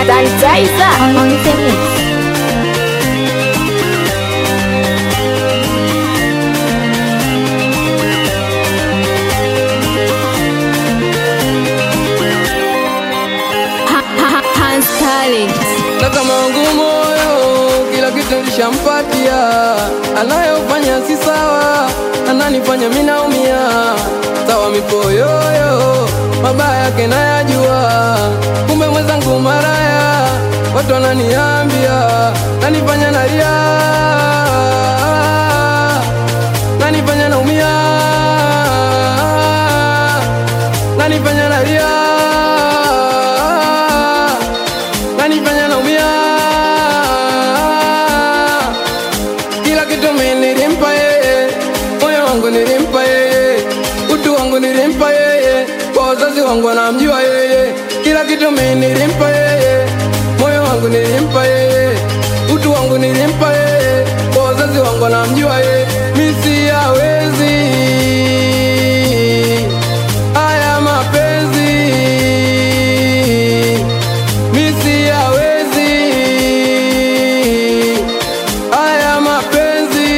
Sanitizer on, on the mix. Ha- ha- Hans Talent. na kama wangu moyo kila kitu nishampatia, anayofanya si sawa, ananifanya mimi naumia. Sawa mipoyoyo, mabaya yake nayajua, kumbe mwenzangu maraya, watu wananiambia, nanifanya nalia, nanifanya naumia, nanifanya nalia nanifanya naumia. Kila kitu mimi nilimpa yeye, moyo wangu nilimpa yeye, utu wangu nilimpa yeye, kwa wazazi wangu wanamjua yeye. Kila kitu mimi nilimpa yeye, moyo wangu nilimpa yeye, utu wangu nilimpa yeye, kwa wazazi wangu wanamjua yeye. Mimi siyawezi haya mapenzi misi yawezi haya mapenzi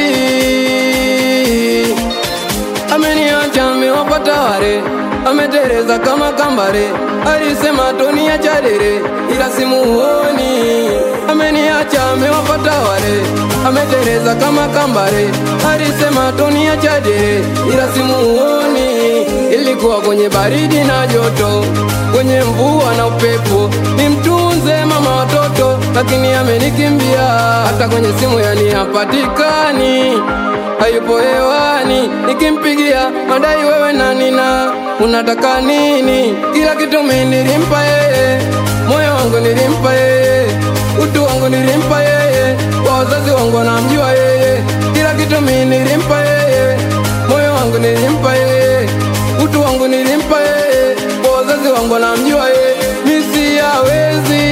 ameniacha amewapata ware ametereza kama kambare alisema toni ya chadere ila simuoni ameniacha amewapata ware ametereza kama kambare alisema toni ya chadere ila simuoni ilikuwa kwenye baridi na joto kwenye mvua na upepo nimtunze mama watoto lakini amenikimbia hata kwenye simu yani hapatikani hayupo hewani nikimpigia madai wewe nanina unataka nini kila kitu mi nilimpa yeye moyo wangu nilimpa yeye utu wangu nilimpa yeye kwa wazazi wangu wanamjua yeye kila kitu mi nilimpa yeye moyo wangu nilimpa yeye utu wangu nilimpa yeye kwa wazazi wangu wanamjua yeye misi yawezi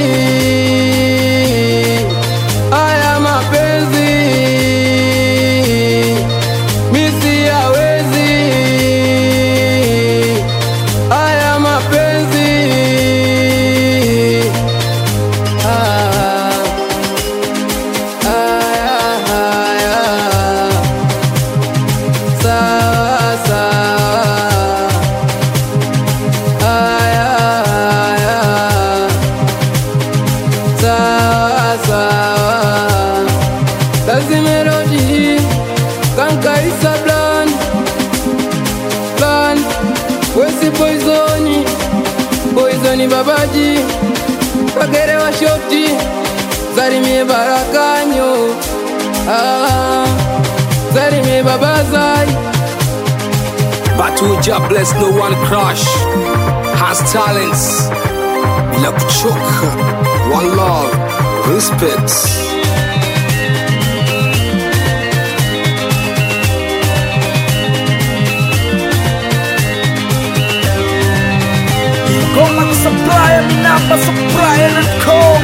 haya mapenzi misi yawezi haya mapenzi ah, haya, haya. Sawa, sawa. Haya, haya. Sawa, sawa. Lazi melody kankaisa blan blan wesi poizoni poizoni babaji kagere wa shoti zarimie barakanyo ah, zarimie babazai Batuja bless no one crush has talents bila kuchoka one love respect Goma kusupply, mi namba supply and call